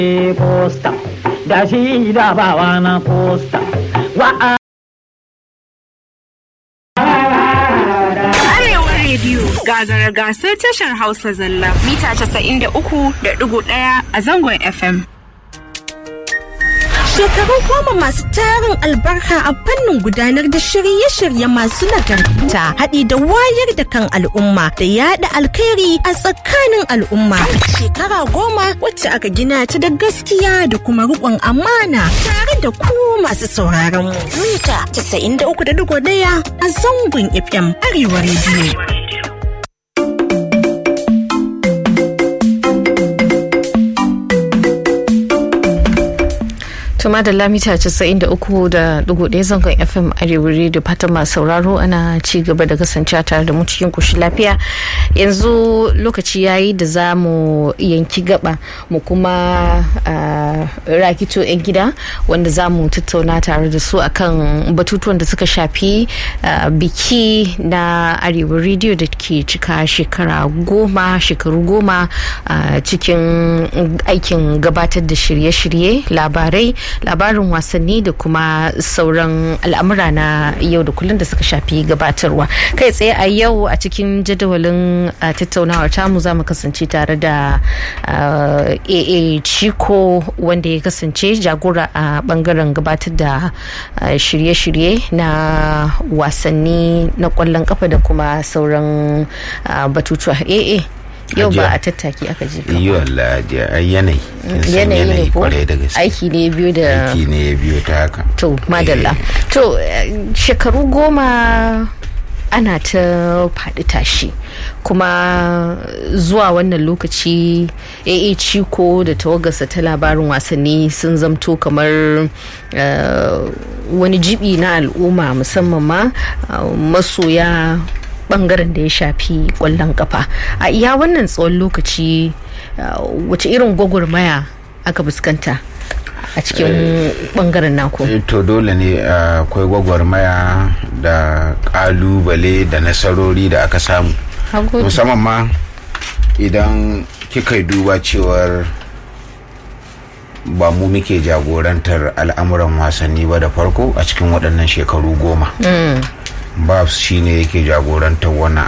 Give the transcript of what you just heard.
posta da shi da bawa na posta wa Arewa rediyo gagara gasar tashar Hausa zalla mita 93.1 a zangon FM. Shekaru goma masu tarin albarka a fannin gudanar da shirye-shirye masu nagarta haɗi da wayar da kan al'umma da yada alkhairi a tsakanin al'umma. Shekara goma wacce aka gina ta da gaskiya da kuma riƙon amana tare da ku masu sauraron mu. Mita 93.1 a zangon FM Arewa rediyo. tuma da lamita 93.1 zangon fm arewa da fatan masu sauraro ana ci gaba da kasance tare da mu cikin kushi lafiya yanzu lokaci yayi da za mu yanki gaba mu kuma rakito 'yan gida wanda za mu tattauna tare da su akan batutuwan da suka shafi biki na arewa rediyo da ke cika shekara goma shekaru goma cikin aikin gabatar da shirye-shirye labarai labarin wasanni da kuma sauran al'amura na yau da kullum da suka shafi gabatarwa kai tsaye a yau a cikin jadawalin tattaunawar tamu za mu kasance tare da aa chiko wanda ya kasance jagora a bangaren gabatar da shirye-shirye na wasanni na kwallon kafa da kuma sauran batutuwa aa yau ba a tattaki aka je ka yi wallahi yanayi yanayi ne ko kwarai da gaske aiki ne biyu da aiki ne ya biyo ta haka to madalla to eh, shekaru goma ana ta faɗi tashi kuma zuwa wannan lokaci AA Ciko da tawagarsa ta labarin wasanni sun zamto kamar eh, wani jibi na al'umma musamman ma eh, masoya bangaren da ya shafi kwallon kafa a iya wannan tsawon lokaci uh, wace irin gwagwarmaya aka fuskanta a cikin bangaren naku Eh, to dole ne akwai gwagwarmaya da kalubale da nasarori da aka samu Hagu- musamman ma idan kika yi duba cewar ba mu muke jagorantar al'amuran wasanni ba da farko a cikin waɗannan shekaru goma ba shi ne yake jagorantar wannan